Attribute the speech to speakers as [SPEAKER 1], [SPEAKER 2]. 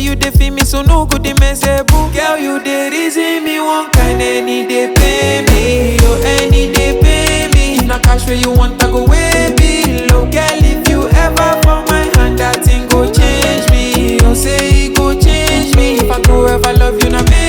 [SPEAKER 1] you dey feel me, so no good, they mess boo. Girl, you dey reason me one kind, any day pay me, oh, any day pay me. If na cash where you want, I go way below. Girl, if you ever fall my hand, that thing go change me. Oh, say it go change me. If I go ever love you, na me.